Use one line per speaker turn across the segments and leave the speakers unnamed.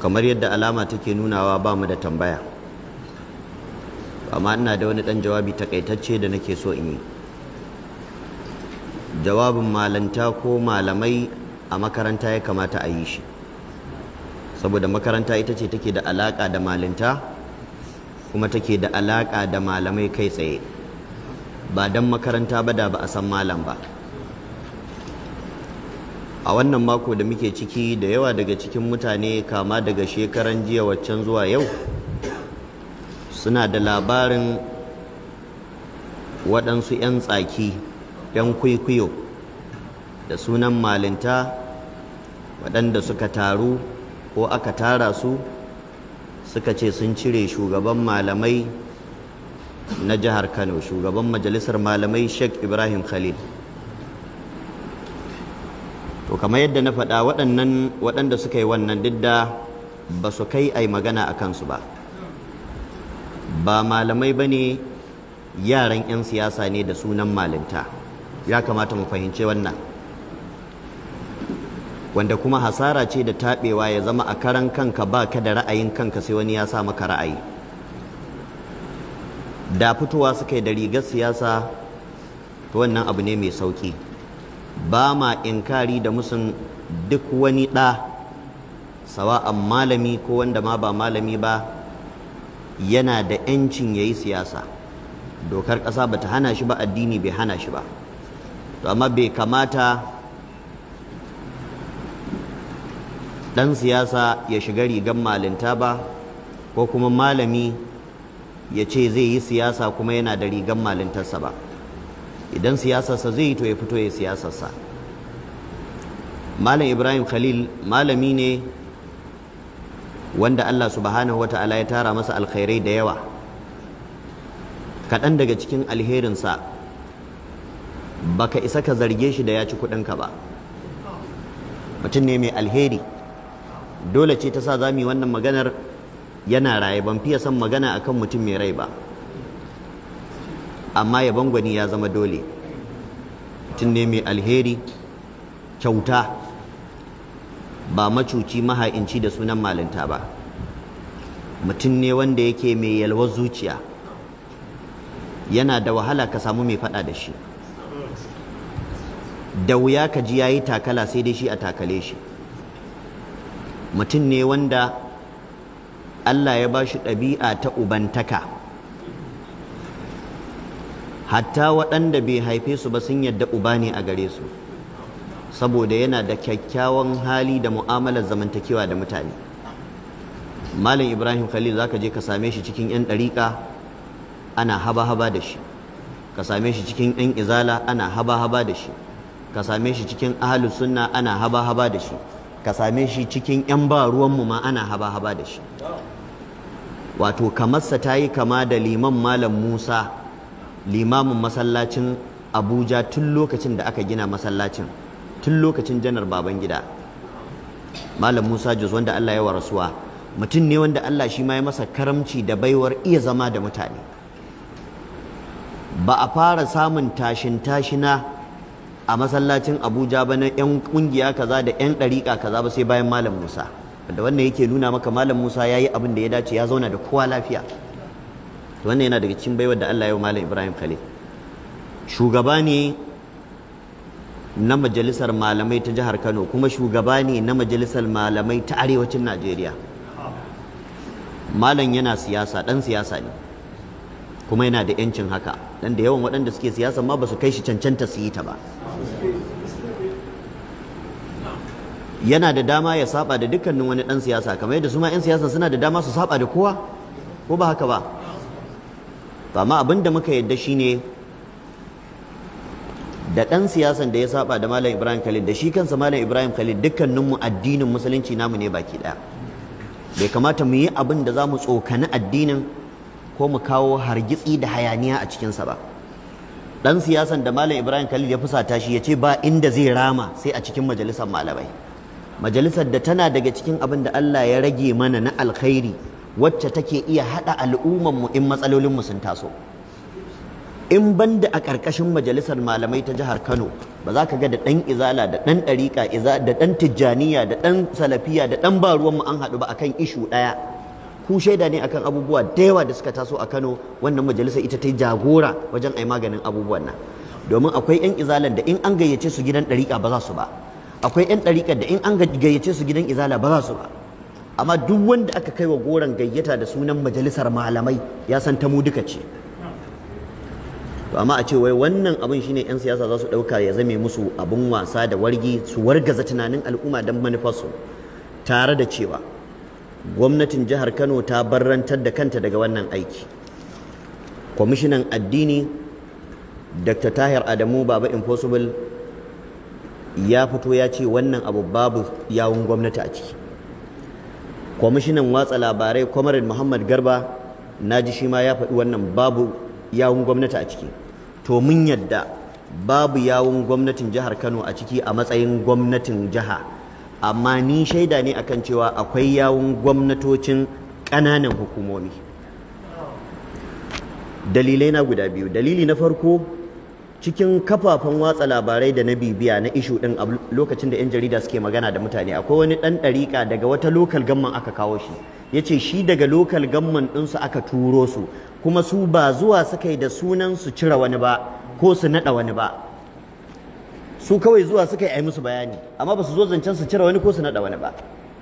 kamar yadda alama take nunawa ba mu da tambaya amma ina da wani ɗan jawabi takaitacce da nake so in yi jawabin malanta ko malamai a makaranta ya kamata a yi shi saboda makaranta ita ce take da alaƙa da malinta kuma take da alaƙa da malamai kai tsaye ba don makaranta ba da ba a san malam ba a wannan mako da muke ciki da yawa daga cikin mutane kama daga shekaran jiya waccan zuwa yau suna da labarin waɗansu 'yan tsaki 'yan kwaikwayo da sunan malinta waɗanda suka taru ko aka tara su suka ce sun cire shugaban malamai na jihar kano shugaban majalisar malamai sheikh ibrahim khalil to kamar yadda na faɗa waɗannan waɗanda suka yi wannan duk da ba su kai ai magana a kansu ba ba malamai ba ne yaran 'yan siyasa ne da sunan malinta ya kamata mu fahimci wannan wanda kuma hasara ce da taɓewa ya zama a karan kanka ba ka da ra'ayin kanka sai wani ya sa maka ra'ayi da fitowa suka yi da rigar siyasa to wannan abu ne mai sauƙi ba ma inkari da musun duk wani ɗa sawa'an malami ko wanda ma ba malami ba yana da 'yancin ya yi siyasa dokar ƙasa ba ta hana shi ba addini bai hana shi ba to amma bai kamata ɗan siyasa ya shiga rigar malinta ba ko kuma malami ya ce zai yi siyasa kuma yana da rigar malintarsa ba idan siyasarsa zai yi to ya fito ya siyasarsa malam ibrahim khalil malami ne wanda allah subhanahu wa ta'ala ya tara masa alkhairai da yawa kaɗan daga cikin alherinsa baka isa ka zarge shi da ya ci kuɗinka ba mutum ne mai alheri dole ce ta sa za mu yi wannan maganar yana raye ban fiye son magana akan mutum mai rai ba amma yaban gwani ya zama dole mutum ne mai alheri kyauta ba macuci maha'inci da sunan malinta ba mutum ne wanda yake mai yalwar zuciya yana da wahala ka samu mai faɗa da shi da wuya ka ji yayi takala sai dai shi a takale shi mutum ne wanda Allah ya ba shi ɗabi'a ta ubantaka hatta waɗanda bai haife su ba sun yadda uba ne a gare su saboda yana da kyakkyawan hali da mu'amalar zamantakewa da mutane malam ibrahim khalil zaka je ka same shi cikin 'yan ɗariƙa ana haba-haba da shi ka same shi cikin 'yan izala ana haba-haba da shi ka same shi cikin ahalus sunna ana haba-haba da shi ka same shi cikin 'yan ba ruwanmu ma ana haba-haba da shi wato kamarsa ta yi kama da liman malam musa limamin masallacin abuja tun lokacin da aka gina masallacin tun lokacin janar babangida malam musa jus wanda allah ya wa rasuwa mutum ne wanda allah shi ma ya masa karamci da baiwar iya zama da mutane ba a fara samun tashin tashina a masallacin abuja ba na 'yan kungiya kaza da 'yan ɗariƙa kaza ba sai bayan malam musa da wannan yake nuna maka malam musa ya yi abin da ya dace ya zauna da kowa lafiya wannan yana daga cikin baiwar da allah ya wa malam ibrahim khalil shugaba ne na majalisar malamai ta jihar kano kuma shugaba ne na majalisar malamai ta arewacin najeriya malam yana siyasa ɗan siyasa ne kuma yana da 'yancin haka dan da yawan waɗanda suke siyasa ma ba su kai shi cancanta su yi ta ba yana da dama ya saba da dukkanin wani ɗan siyasa kamar yadda su ma 'yan siyasa suna da dama su saba da kowa ko ba haka ba amma abin da muka yadda shine da ɗan siyasan da ya saba da malam ibrahim khalid da shi kansa malam ibrahim khalid dukkaninmu addinin musulunci namu ne baki ɗaya bai kamata mu yi abin da za mu tsokani addinin ko mu kawo hargitsi da hayaniya a cikinsa ba dan siyasan da malam ibrahim khalil ya fusata shi ya ce ba inda zai rama sai a cikin majalisar malamai majalisar da tana daga cikin abin da allah ya rage mana na alkhairi wacce take iya haɗa al'ummanmu in matsalolinmu sun taso in banda a ƙarƙashin majalisar malamai ta jihar kano ba za ka ga da ɗan izala da ɗan ɗariƙa da ɗan tijjaniya da ɗan salafiya da ɗan ba ruwanmu an haɗu ba akan ishu ɗaya ku shaida ne akan abubuwa da yawa da suka taso a Kano wannan majalisa ita ta yi jagora wajen ai maganin abubuwan nan domin akwai 'yan izalan da in an gayyace su gidan ɗariƙa ba za su ba akwai 'yan ɗariƙar da in an gayyace su gidan izala ba za su ba amma duk wanda aka kai wa goron gayyata da sunan majalisar malamai ya san ta mu duka ce to amma a ce wai wannan abin shine 'yan siyasa za su ɗauka ya zame musu abin wasa da wargi su wargaza tunanin al'umma don manufarsu tare da cewa gwamnatin jihar kano ta barrantar da kanta daga wannan aiki kwamishinan addini dr tahir adamu baba impossible ya fito ya ce wannan abu babu yawun gwamnati a ciki kwamishinan watsa labarai kwamarin muhammad garba na ji shi ma ya faɗi wannan babu yawun gwamnati a ciki to mun yadda babu yawun gwamnatin jihar kano a ciki a matsayin gwamnatin jiha amma ni shaida ne akan cewa akwai yawun gwamnatocin ƙananan hukumomi dalilai na guda biyu dalili na farko cikin kafafen watsa labarai da na bibiya na ishu din a lokacin da 'yan jarida suke magana da mutane akwai wani ɗan ɗariƙa daga wata lokal gamman aka kawo shi ya ce shi daga lokal gamman ɗinsu aka turo su kuma su ba zuwa suka yi da sunan su cire wani ba ko su naɗa wani ba su kawai zuwa suka yi musu bayani amma ba su zo zancen su cire wani ko su naɗa wani ba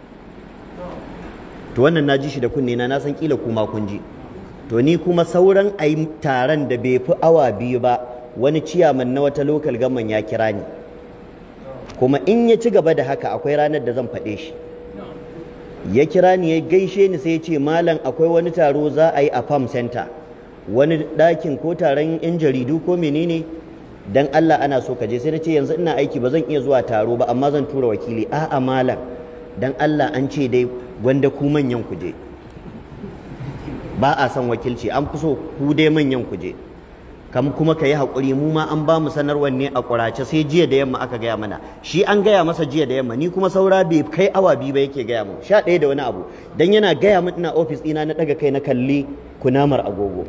to wannan na ji shi da kunne na na san kila kuma kun ji to ni kuma sauran ayi taron da bai fi awa biyu ba wani ciyaman na wata lokal gamman ya kira ni kuma in ya ci gaba da haka akwai ranar da zan faɗe shi ya kira ni ya gaishe ni sai ya ce malam akwai wani taro za a yi a farm center wani ɗakin ko taron yan jaridu ko menene dan Allah ana so ka je sai na ce yanzu ina aiki ba zan iya zuwa taro ba amma zan tura wakili a'a malam dan Allah an ce dai wanda ku manyan ku je ba a son wakilci an fi so ku dai manyan ku je kam kuma ka yi haƙuri mu ma an ba mu sanarwar ne a ƙurace sai jiya da yamma aka gaya mana shi an gaya masa jiya da yamma ni kuma saura bai kai awa biyu ba yake gaya mu sha ɗaya da wani abu dan yana gaya min ina ofis ɗina na ɗaga kai na kalli kunamar agogo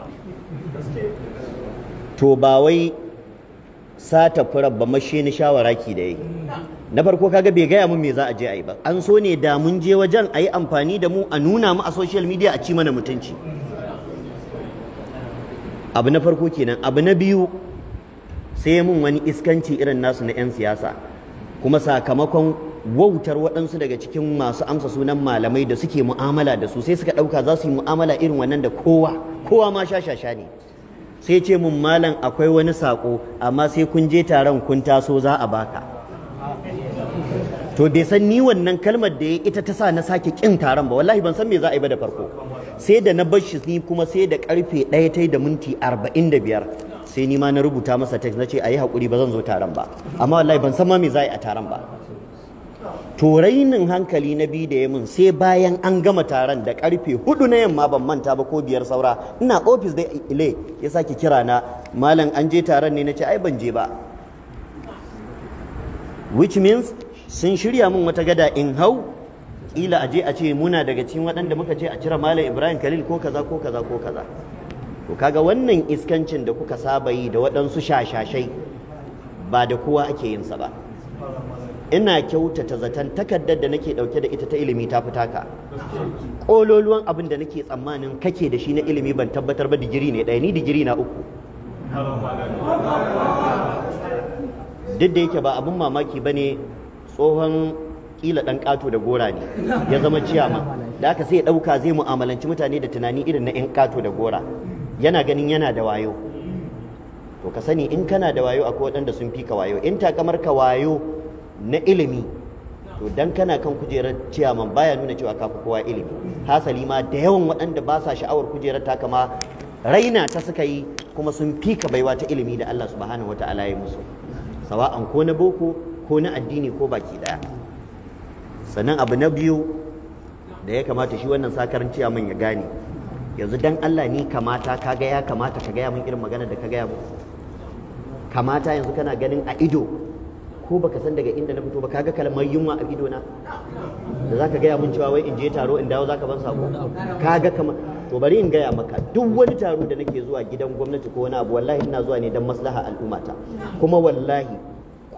to ba wai sata furar ba mashe ni shawara ki da yi na farko kaga bai gaya mun me za a je a yi ba an so ne da mun je wajen a yi amfani da mu a nuna mu a social media a ci mana mutunci abu na farko kenan abu na biyu sai mun wani iskanci irin nasu na 'yan siyasa kuma sakamakon wautar waɗansu daga cikin masu amsa sunan malamai da suke mu'amala da su sai suka ɗauka za su yi mu'amala irin wannan da kowa kowa ma shashasha ne sai ce mun malam akwai wani saƙo amma sai kun je taron kun taso za a baka to bai san ni wannan kalmar da ya ita ta sa na sake kin taron ba wallahi ban san me za a yi ba da farko sai da na bar shi ni kuma sai da karfe ɗaya ta da minti arba'in da biyar sai ni ma na rubuta masa text na ce a yi haƙuri ba zan zo taron ba amma wallahi ban san ma me za a yi a taron ba to rainin hankali na biyu da ya mun sai bayan an gama taron da karfe hudu na yamma ban manta ba ko biyar saura ina ofis da ile ya sake kira na malam an je taron ne na ce ai ban je ba which means sun shirya min wata gada in hau kila a je a ce muna daga cikin waɗanda muka ce a cire malam ibrahim khalil ko kaza ko kaza ko kaza to kaga wannan iskancin da kuka saba yi da waɗansu shashashai ba da kowa ake yin sa ba ina kyautata zaton takardar da nake ɗauke da ita ta ilimi ta fita ka ƙololuwan abin da nake tsammanin kake da shi na ilimi ban tabbatar ba digiri ne ɗaya ni digiri na uku duk da yake ba abin mamaki ba ne tsohon kila ɗan ƙato da gora ne ya zama ciyama da aka sai ya ɗauka zai mu'amalanci mutane da tunani irin na 'yan ƙato da gora yana ganin yana da wayo to ka sani in kana da wayo akwai waɗanda sun fi ka wayo in takamar ka wayo na ilimi to dan kana kan kujerar ciyaman baya nuna cewa ka fi kowa ilimi hasali ma da yawan waɗanda ba sa sha'awar kujerar ta kama raina ta suka yi kuma sun fi ka baiwa ta ilimi da Allah subhanahu wata'ala ya musu sawa'an ko na boko ko na addini ko baki daya sannan abu na biyu da ya kamata shi wannan sakarin ciyaman ya gane yanzu dan Allah ni kamata kaga ya kamata ka gaya min irin magana da ka gaya min kamata yanzu kana ganin a ido ko baka san daga inda na fito ba kaga kalmar yunwa a ido na da zaka gaya min cewa wai in je taro in dawo zaka ban sako kaga kamar to bari in gaya maka duk wani taro da nake zuwa gidan gwamnati ko wani abu wallahi ina zuwa ne dan maslaha al'ummata kuma wallahi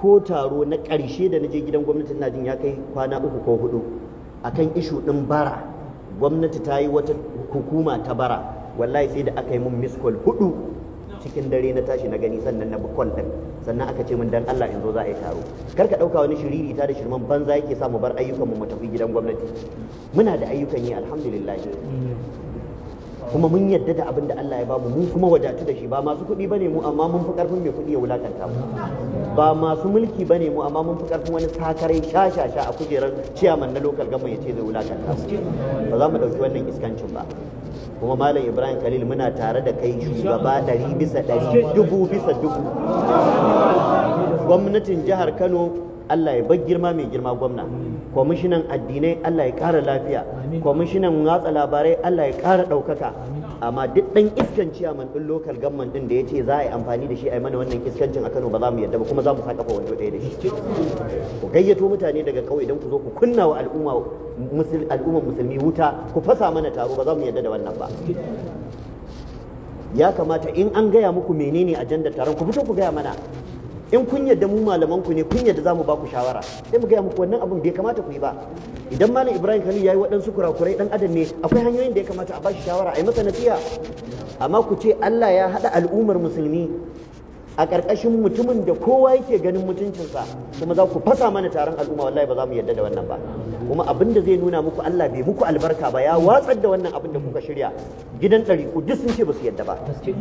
ko taro na ƙarshe da na je gidan gwamnati ina jin ya kai kwana uku ko hudu akan ishu ɗin bara gwamnati ta yi wata hukuma ta bara wallahi sai da aka yi mun miss call hudu cikin dare na tashi na gani sannan na call din sannan aka ce min dan Allah in zo za a yi taro kar ka dauka wani shiriri ta da shirman banza yake sa mu bar ayyukan mu mu tafi gidan gwamnati muna da ayyukan yi alhamdulillah kuma mun yadda da abin da Allah ya bamu mun kuma wadatu da shi ba masu kuɗi bane mu amma mun fi karfin mai kuɗi ya wulakanta mu ba masu mulki bane mu amma mun fi karfin wani sakarai shashasha a kujerar ciyaman na local government ya ce zai wulakanta mu ba za mu ɗauki wannan iskancin ba kuma malam ibrahim khalil muna tare da kai shugaba ɗari bisa ɗari dubu bisa dubu gwamnatin jihar kano allah ya bar girma mai girma gwamna kwamishinan addinai allah ya ƙara lafiya kwamishinan watsa labarai allah ya ƙara ɗaukaka amma duk ɗan iskan ciyaman ɗin lokal gamman ɗin da ya ce za a yi amfani da shi a yi mana wannan iskancin a kano ba za mu yadda ba kuma za mu sa kafa wando ɗaya da shi ku gayyato mutane daga ƙauye don ku zo ku kunna wa al'umma al'ummar musulmi wuta ku fasa mana taro ba za mu yadda da wannan ba ya kamata in an gaya muku menene ajandar taron ku fito ku gaya mana in kun yadda mu malaman ku ne kun yadda za mu ba ku shawara sai mu gaya muku wannan abun bai kamata ku yi ba idan malam ibrahim khalil yayi waɗansu kurakurai dan adam ne akwai hanyoyin da ya kamata a ba shi shawara a yi masa nasiha amma ku ce Allah ya haɗa al'ummar musulmi a ƙarƙashin mutumin da kowa yake ganin mutuncinsa kuma za ku fasa mana taron al'umma wallahi ba za mu yarda da wannan ba kuma abin da zai nuna muku Allah bai muku albarka ba ya watsar da wannan abin da kuka shirya gidan ɗari ku duk sun ce ba su yarda ba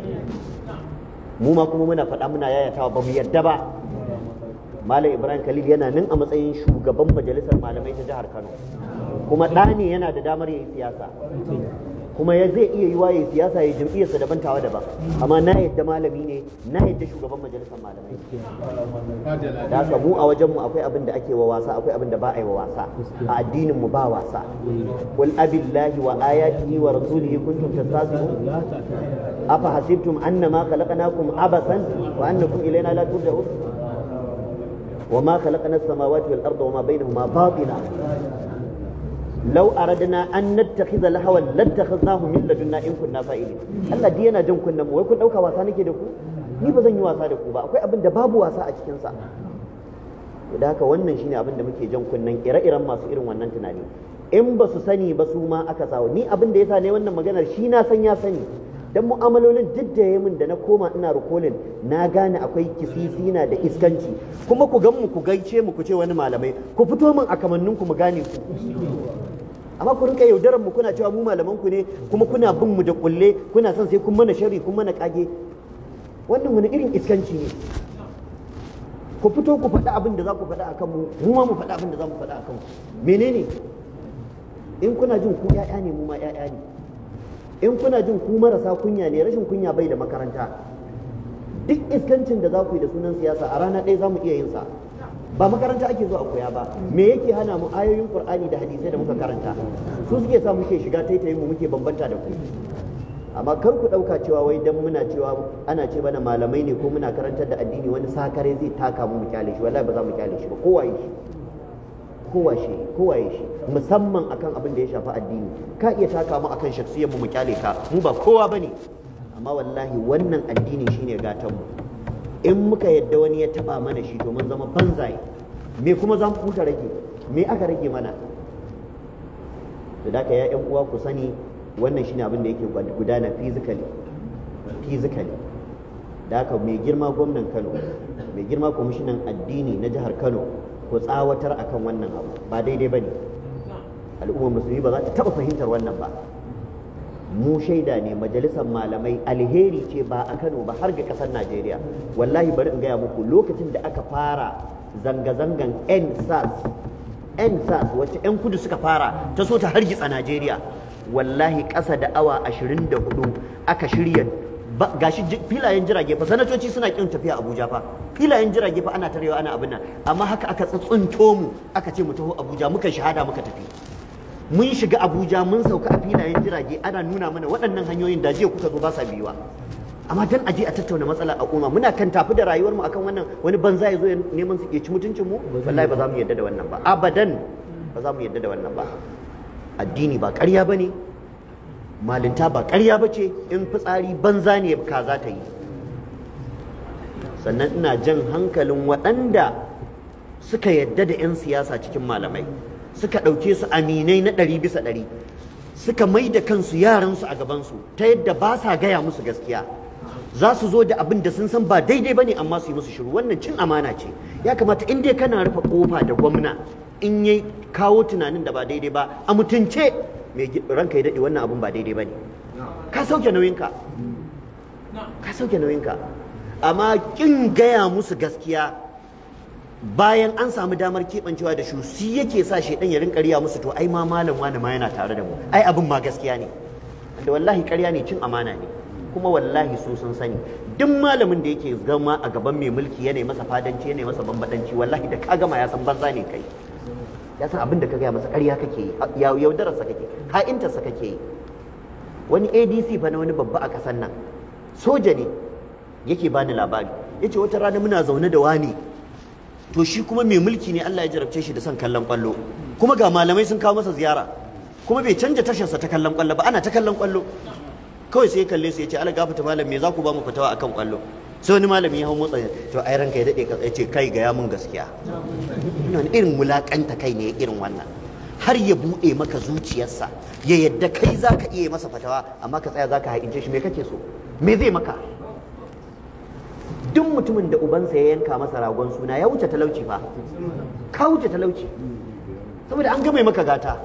mu ma kuma muna faɗa muna yayatawa ba mu yarda ba Malam Ibrahim Khalil yana nan a matsayin shugaban majalisar malamai ta jihar Kano kuma ɗa ne yana da damar yin siyasa kuma ya zai iya yi waye siyasa ya jam'iyyarsa daban tawa daban amma na yadda malami ne na yadda shugaban majalisar malamai da haka mu a wajenmu akwai abin da ake wa wasa akwai abin da ba a yi wa wasa a addinin mu ba wasa qul abillahi wa ayatihi wa rasulihi kuntum tastahzi'un afa hasibtum annama khalaqnakum abasan wa annakum ilayna la turja'un وما خلقنا السماوات والأرض وما بينهما باطلا لو أردنا أن نتخذ لهوا لاتخذناه من لدنا إن كنا فاعلين Allah dai yana jan kunnen mu wai kun dauka wasa nake da ku ni ba zan yi wasa da ku ba akwai abin da babu wasa a cikin sa da haka wannan shine abin da muke jan kunnen ire-iren masu irin wannan tunani in ba su sani ba su ma aka sawo ni abin da yasa ne wannan maganar shi na san ya sani dan mu'amalolin duk da ya min da na koma ina rukolin na gane akwai kisisina da iskanci kuma ku gan mu ku gaice mu ku ce wani malamai ku fito min a kamannin ku mu gane ku amma ku rinka yaudaran mu kuna cewa mu malaman ku ne kuma kuna bin mu da kulle kuna son sai kun mana sharri kun mana kage wannan wani irin iskanci ne ku fito ku faɗi abin da za ku faɗa akan mu mu ma mu faɗi abin da za mu faɗa akan ku menene in kuna jin ku ƴaƴa ne mu ma ƴaƴa ne in kuna jin ku marasa kunya ne rashin kunya bai da makaranta duk iskancin da za ku yi da sunan siyasa a rana ɗaya za mu iya yin sa ba makaranta ake zuwa a koya ba me yake hana mu ayoyin qur'ani da hadisai da muka karanta su suke sa muke shiga taitayin mu muke bambanta da ku amma kar ku ɗauka cewa wai dan muna cewa ana ce mana malamai ne ko muna karantar da addini wani sakare zai taka mu mu kyale shi wallahi ba za mu kyale shi ba kowa shi kowa shi kowa shi musamman akan abin da ya shafi addini ka iya taka mu akan shaksiyar mu mu kyale ka mu ba kowa bane amma wallahi wannan addini shine gatan mu in muka yadda wani ya taba mana shi to mun zama banzaye me kuma za mu huta rage me aka rage mana da haka ya yan uwa ku sani wannan shine abin da yake gudana physically physically da haka mai girma gwamnan Kano mai girma kwamishinan addini na jihar Kano ku tsawatar akan wannan abu ba daidai bane al'ummar musulmi ba za ta taba fahimtar wannan ba mu shaida ne majalisar malamai alheri ce ba a Kano ba har ga kasar Najeriya wallahi bari in gaya muku lokacin da aka fara zanga-zangan NSAS NSAS wacce 'yan kudu suka fara ta so ta hargitsa Najeriya wallahi ƙasa da awa 24 aka shirya gashi filayen jirage fa sanatoci suna kin tafiya Abuja fa filayen jirage fa ana tarewa ana abin nan amma haka aka tsuntsunto mu aka ce mu taho Abuja muka shahada muka tafi mun shiga abuja mun sauka a filayen jirage ana nuna mana waɗannan hanyoyin da jiya kuka zo ba sa biyuwa amma dan aje a tattauna matsalar al'umma muna kan tafi da rayuwar mu akan wannan wani banza ya zo ya neman su ci mutuncin mu wallahi ba za mu yarda da wannan ba abadan ba za mu yarda da wannan ba addini ba ƙarya bane malinta ba ƙarya bace in fitsari banza ne ka za ta yi sannan ina jan hankalin waɗanda suka yadda da 'yan siyasa cikin malamai suka ɗauke su aminai na ɗari bisa ɗari suka mai da kansu yaransu a gabansu ta yadda ba sa gaya musu gaskiya za su zo da abin da sun san ba daidai ba ne amma su yi musu shiru wannan cin amana ce ya kamata in dai kana rufe kofa da gwamna in ya kawo tunanin da ba daidai ba a mutunce mai ranka ya daɗe wannan abin ba daidai ba ne ka sauke nauyinka ka sauke nauyinka amma kin gaya musu gaskiya bayan an samu damar keɓancewa da shu shi yake sa shaidan ya rinka riya musu to ai ma malam wani ma yana tare da mu ai abin ma gaskiya ne da wallahi ƙarya ne cin amana ne kuma wallahi su sun sani duk malamin da yake zama a gaban mai mulki yana masa fadanci yana masa bambadanci wallahi da ka gama ya san banza ne kai ya san abin da ka gaya masa ƙarya kake yi yaudararsa kake ha'intarsa kake yi wani adc fa na wani babba a ƙasar nan soja ne yake bani labari yace wata rana muna zaune da wani to shi kuma mai mulki ne Allah ya jarabce shi da son kallon kwallo kuma ga malamai sun kawo masa ziyara kuma bai canja tasharsa ta kallon kwallo ba ana ta kallon kwallo kawai sai ya kalle su ya ce ala gafata malam me za ku ba mu fitawa akan kwallo sai wani malami ya hau motsa to ai ranka ya dade ka ce kai ga ya mun gaskiya ina irin mulakanta kai ne irin wannan har ya bude maka zuciyarsa ya yadda kai zaka iya masa fatawa amma ka tsaya zaka haƙince shi me kake so me zai maka duk mutumin da ubansa ya yanka masa ragon suna ya wuce talauci fa ka wuce talauci saboda an gama maka gata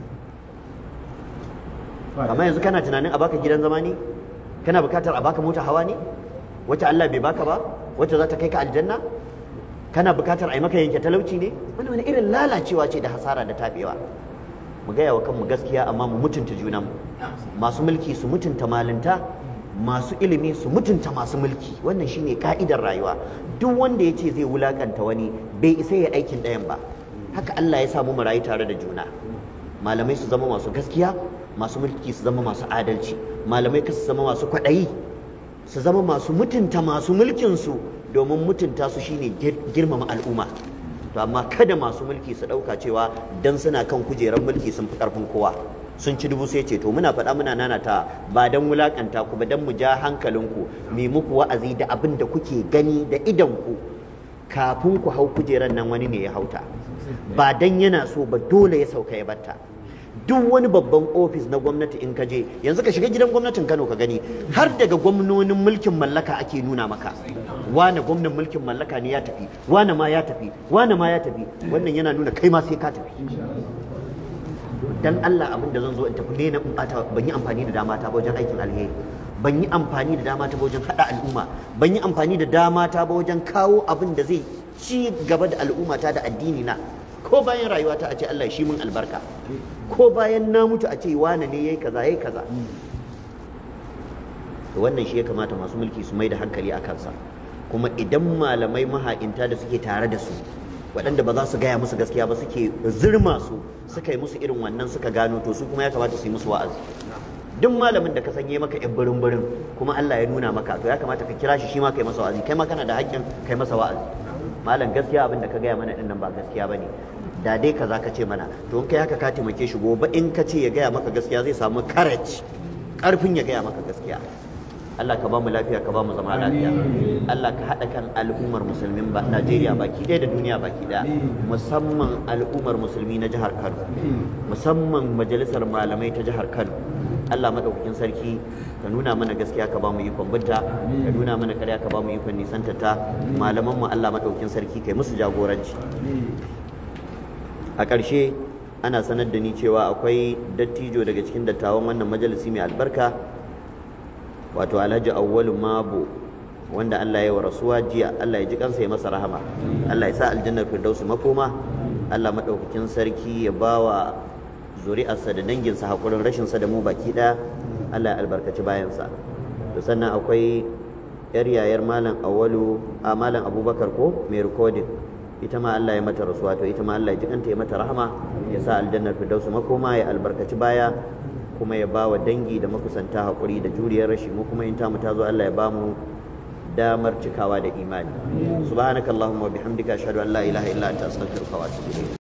amma yanzu kana tunanin a baka gidan zama ne kana bukatar a baka mota hawa ne wacce Allah bai baka ba wacce za ta kai ka aljanna kana bukatar a yi maka yanke talauci ne wani wani irin lalacewa ce da hasara da tabewa mu gaya wa kanmu gaskiya amma mu mutunta junanmu masu mulki su mutunta malinta masu ilimi su mutunta masu mulki wannan shine ka'idar rayuwa duk wanda ya ce zai wulakanta wani bai isa ya aikin ɗayan ba haka Allah ya samu mu rayu tare da juna malamai su zama masu gaskiya masu mulki su zama masu adalci malamai su zama masu kwaɗayi su zama masu mutunta masu mulkin su domin mutunta su shine girmama al'umma to amma kada masu mulki su ɗauka cewa dan suna kan kujerar mulki sun fi ƙarfin kowa sun ci dubu sai ce to muna faɗa muna nanata ba dan wulakanta ku ba dan mu ja hankalinku mu muku wa'azi da abin da kuke gani da idan ku kafin ku hau kujerar nan wani ne ya hauta ba dan yana so ba dole ya sauka ya batta duk wani babban ofis na gwamnati in ka je yanzu ka shiga gidan gwamnatin Kano ka gani har daga gwamnonin mulkin mallaka ake nuna maka wane gwamnan mulkin mallaka ne ya tafi wane ma ya tafi wane ma ya tafi wannan yana nuna kai ma sai ka tafi dan Allah abin da zan zo in tafi ne na in bata ban yi amfani da dama ta ba wajen aikin alheri ban yi amfani da dama ta ba wajen hada al'umma ban yi amfani da dama ta ba wajen kawo abin da zai ci gaba da al'umma ta da addini na ko bayan rayuwa ta a ce Allah shi mun albarka ko bayan na mutu a ce wane ne yayi kaza yayi kaza to wannan shi ya kamata masu mulki su mai da hankali a kansa kuma idan malamai maha'inta da suke tare da su waɗanda ba za su gaya musu gaskiya ba suke zirma su suka yi musu irin wannan suka gano to su kuma ya kamata su yi musu wa'azi duk malamin da ka sanye maka yan birin birin kuma Allah ya nuna maka to ya kamata ka kira shi shi ma kai masa wa'azi kai ma kana da haƙƙin kai masa wa'azi malam gaskiya abin da ka gaya mana dinnan ba gaskiya bane da dai kaza ka ce mana to in kai haka ka taimake shi gobe in ka ce ya gaya maka gaskiya zai samu courage karfin ya gaya maka gaskiya Allah ka ba mu lafiya ka ba mu zama lafiya Allah ka haɗa kan al'ummar musulmin ba Najeriya baki ɗaya da duniya baki ɗaya musamman al'ummar musulmi na jihar Kano musamman majalisar malamai ta jihar Kano Allah madaukakin sarki ka nuna mana gaskiya ka ba mu ikon binta ka nuna mana ƙarya ka ba mu ikon nisanta ta malaman mu Allah madaukakin sarki kai musu jagoranci a ƙarshe ana sanar da ni cewa akwai dattijo daga cikin dattawan wannan majalisi mai albarka wato alhaji awwalu mabo wanda Allah ya wa rasuwa jiya Allah ya ji kansa ya masa rahama Allah ya sa aljannar firdausi makoma Allah madaukakin sarki ya bawa zuri'arsa da danginsa hakurin rashin sa da mu baki ɗaya Allah ya albarkaci bayansa to sannan akwai yar yayar malam awwalu a malam abubakar ko mai recording ita ma Allah ya mata rasuwa to ita ma Allah ya ji kanta ya mata rahama ya sa aljannar firdausi makoma ya albarkaci baya kuma ya ba wa dangi da makusanta haƙuri da juriyar rashi mu kuma in tamu ta zo Allah ya ba mu damar cikawa da imani subhanakallahumma wa bihamdika ashhadu an la ilaha illa anta astaghfiruka wa atubu ilayk